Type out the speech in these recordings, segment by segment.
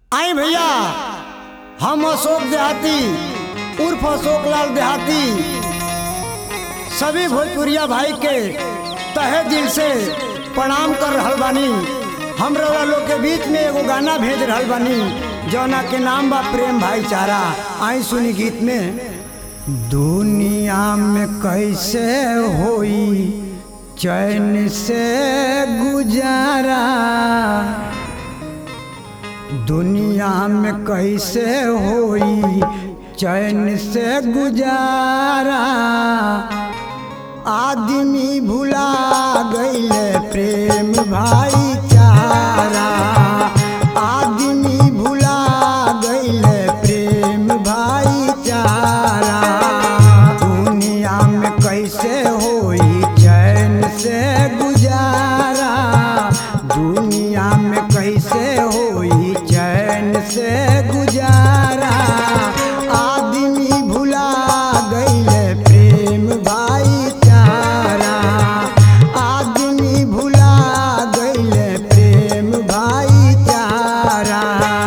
आई भैया हम अशोक देहाती उर्फ अशोक लाल देहाती सभी भोजपुरिया भाई के तहे दिल से प्रणाम कर रहल बानी हम रउआ लोग के बीच में एगो गाना भेज रहल बानी जौना के नाम बा प्रेम भाईचारा आई सुनी गीत में दुनिया में कैसे होई चैन से गुजारा दुनिया में कैसे होई चैन से गुजारा आदमी भुला गईले प्रेम भाईचारा आदमी भुला गईले प्रेम भाईचारा दुनिया में कैसे होई चैन से गुजारा दुनिया में कैसे होई चैन से गुजारा आदमी भुला गईले प्रेम भाईचारा आदमी भुला गईले प्रेम भाईचारा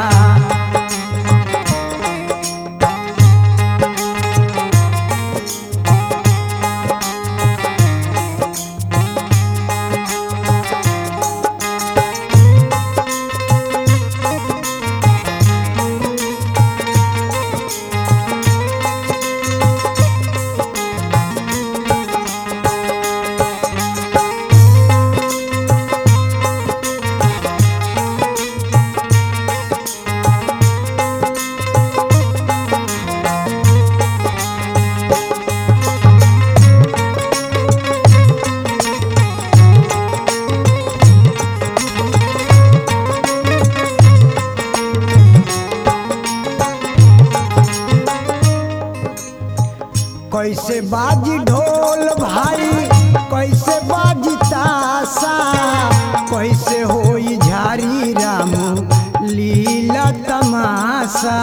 कैसे बाजी ढोल भाई कैसे बाजी ताशा कैसे होई झारी राम लीला तमाशा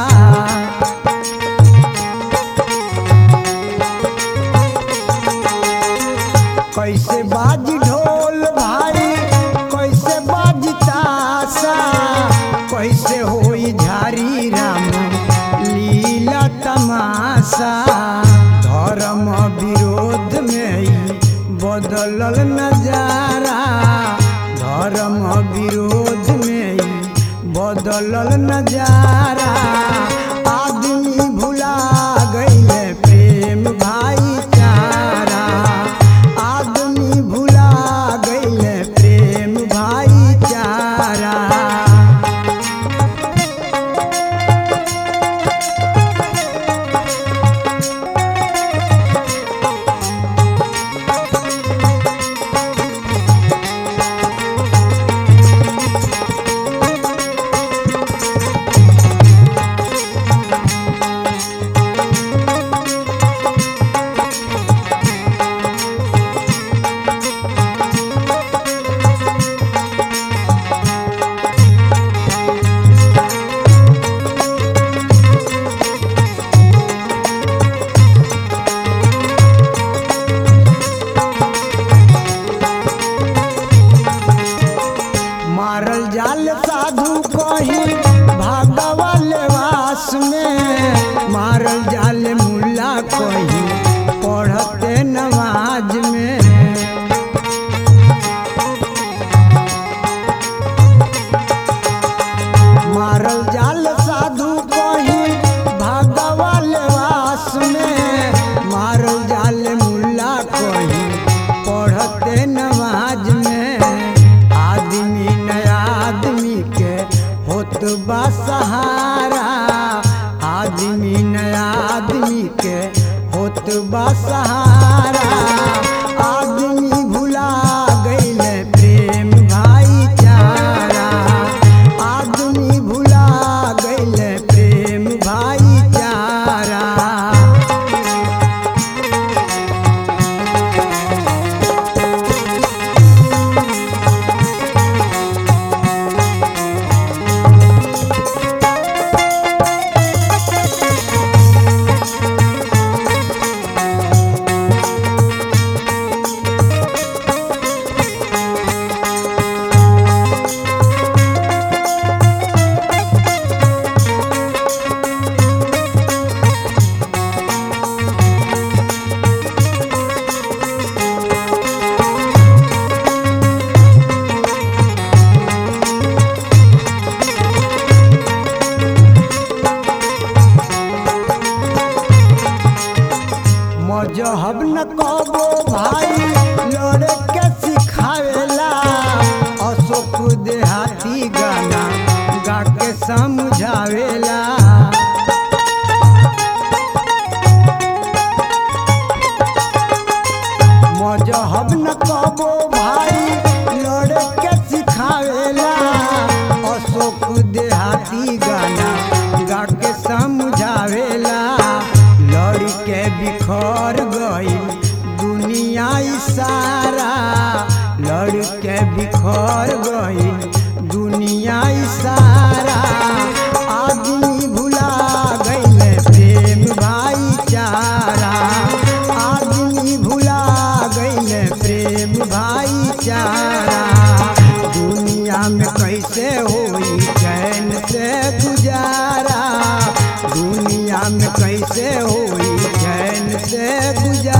कैसे बाजी ढोल भाई कैसे बाजी ताशा कैसे होई झारी राम लीला तमाशा धर्म विरोध में ही बदलल नजारा धर्म विरोध में ही बदलल नजारा आदमी भुला गईले प्रेम भाईचारा आदमी भुला गईले प्रेम भाईचारा मारल जाल साधु कही भागवल वास में मारल जाल मुल्ला कही पढ़ते नमाज में मारल जाल साधु कही भागवल वास में मारल जाल मुल्ला कही पढ़ते नमाज में आदमी नया आदमी के होत बा सहारा आदमी नया आदमी के होत बा सहारा आदमी भुला गईले प्रेम भाईचारा आदमी भुला गईले प्रेम भाईचारा न कबो भाई लड़े के सिखावेला अशोक देहाती गाना गा के समझावेला मजहब न कबो भाई लड़े के सिखावेला अशोक देहाती गाना गा के समझावेला लड़ के बिखर गई दुनिया सारा लड़ के बिखर गई दुनिया सारा आदमी भुला गईले प्रेम भाईचारा आदमी भुला गईले प्रेम भाईचारा दुनिया में कैसे होई चैन से गुजारा दुनिया में कैसे होई चैन से गुजारा